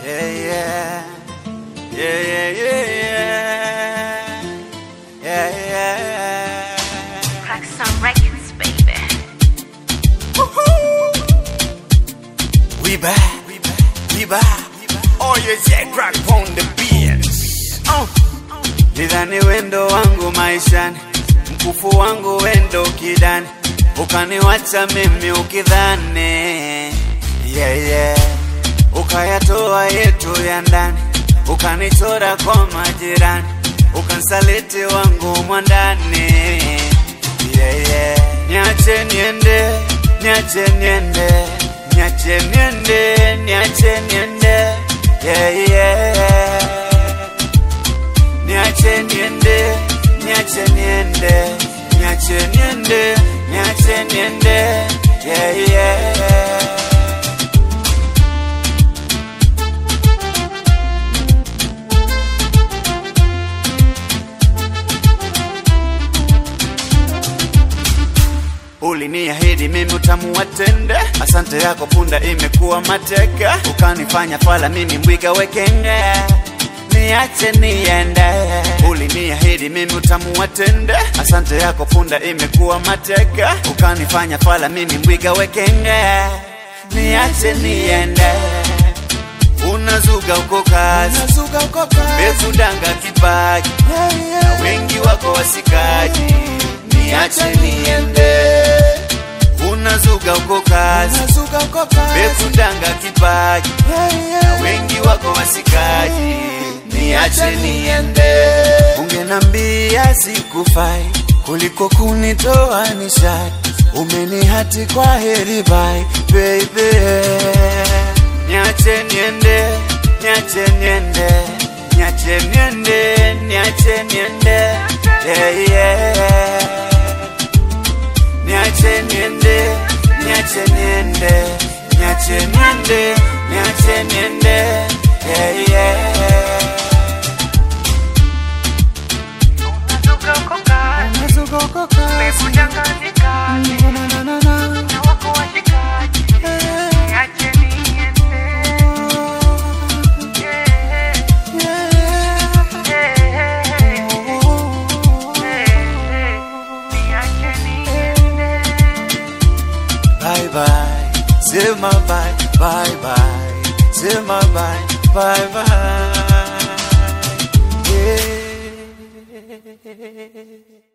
Yeah, yeah. Yeah, yeah, yeah, yeah. Yeah, yeah. Crack some records, baby. We back, we back, we back. Oh, yes, yeah, crack on the beats. Oh. Nidhani wendo wangu maishani, mkufu wangu wendo kidani, ukaniwacha mimi ukidhani yeah, yeah. Ukayatoa yetu ya ndani, ukanichora kwa majirani, ukansaliti wangu mwandani yeah, yeah. Niache niende, niache niende, niache niende, niache niende yeah, yeah. Niache niende, niache niende, niache niende, niache niende, yeah, yeah. Uliniahidi mimi utamu watende, asante yako punda imekuwa mateka, ukanifanya fala mimi mbwiga wekenge niache niende. Uliniahidi mimi utamu watende, asante yako punda imekuwa mateka, ukanifanya fala mimi mbwiga wekenge, niache niende. Unazuga uko kazi, bekudanga kipaji, na wengi wako wasikaji, niache niende. Unazuga uko kazi, bekudanga kipaji, na wengi wako wasikaji, niache niende. Ungenambia sikufai kuliko kunitoa nishati, umenihati kwa heri bye baby. Niache niende, niache niende, niache niende, niache niende, yeah, yeah. Niache niende, niache niende, niache niende, niache niende, yeah, yeah. Unazuka uko kazi, umekudanganyika, na wako washikaji. Niache niende. Yeah, yeah, yeah. Niache niende. Bye bye, sema bye, bye bye, sema bye, bye bye. Yeah.